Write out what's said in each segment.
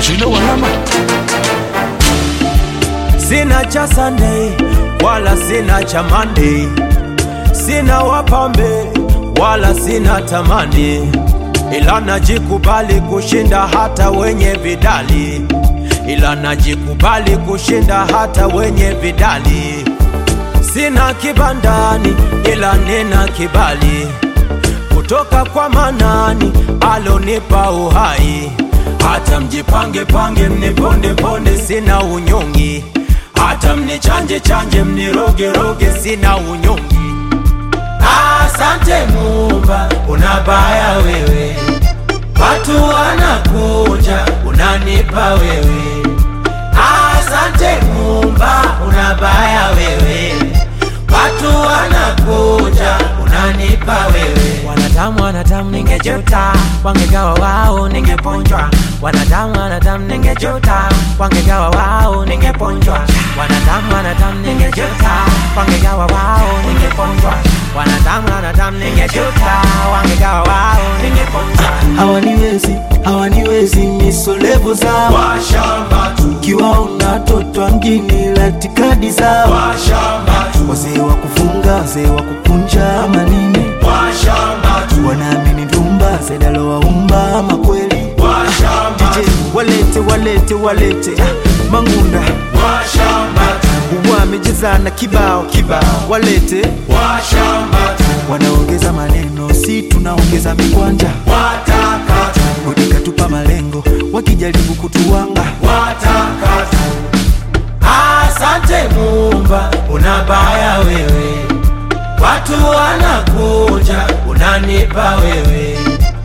Ashino wanama Sina cha Sunday wala sina cha Monday, sina wapambe wala sina tamani, ila najikubali kushinda hata wenye vidali, ila najikubali kushinda hata wenye vidali. Sina kibandani ila nina kibali kutoka kwa Manani alonipa uhai. Hata mjipange pange mniponde ponde, sina unyongi. Hata mnichanje chanje mniroge roge, sina unyongi. Asante Muumba, unabaya wewe, watu wanakuja, unanipa wewe. Asante Muumba, unabaya wewe, watu wanakuja, unanipa wewe. Wanadamu wanadamu ningejuta, wangegawa wao ningeponjwa. Wanadamu wanadamu ningejuta, wangegawa wao ningeponjwa. Wanadamu wanadamu ningejuta, wangegawa wao ningeponjwa. Wanadamu wanadamu ningejuta, wangegawa wao ningeponjwa. hawaniwezi hawaniwezi misolevu zao Washamba tu, kiwaona totwa mjini latikadi zao washamba tu, wazee wa kufunga wazee wa kukunja manini washamba tu, wanaamini ndumba zedalowaumba ama kweli washamba DJ walete walete walete ah, mangunda washamba tu, wamejezana kibao kibao walete washamba tu, wanaongeza maneno si tunaongeza mikwanja wataka tu, udikatupa malengo wakijaribu kutuwanga wataka tu. Asante Muumba, unabaya wewe, watu wanakuja, unanipa wewe.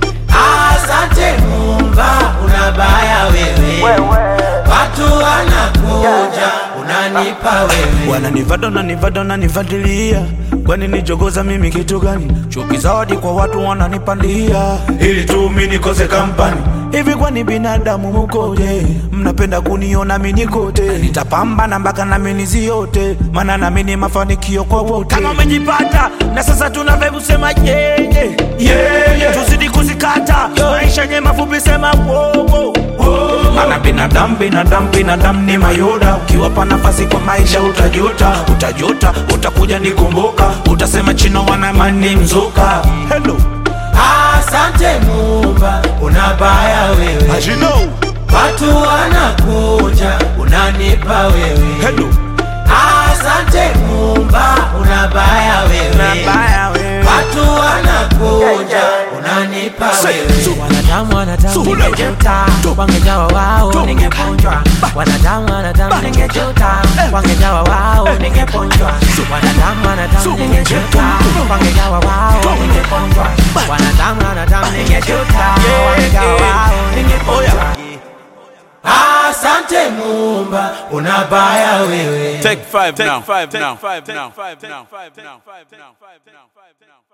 Asante Muumba, unabaya wewe, watu wanakuja, unanipa wewe. wananivada nanivada nanivadilia kwani nijogoza mimi kitu gani chuki zawadi kwa watu wananipandia ili tu mi nikose kampani hivi kwani binadamu mukoje mnapenda kuniona mini kote nitapambana mpaka nami niziote maana nami ni mafanikio kwa wote kama umejipata na sasa tunavyovu sema yeye yeye tuzidi kuzikata maisha nye mafupi sema wowo maana binadamu binadamu binadamu ni mayoda ukiwapa nafasi kwa maisha utajuta utajuta utakuja nikumbuka utasema chino wanamani mzuka hello Asante Muumba, unabaya wewe, Ajino. watu wanakuja, unanipa wewe. hello Asante Muumba, unabaya wewe, Unabaya wewe. watu wanakuja, unanipa wewe. Wanadamu wanadamu Suhula. ningejuta, wangegawa wao ningeponjwa. Wanadamu wanadamu ningejuta, wangegawa wao ningeponjwa. Wanadamu wanadamu ningejuta, wangegawa wao ningeponjwa. Wanadamu wanadamu ningejuta, wangegawa wao ningeponjwa. Asante Muumba, unabaya wewe. Take five now. Take five now. Take five now. Take five now. Take five now.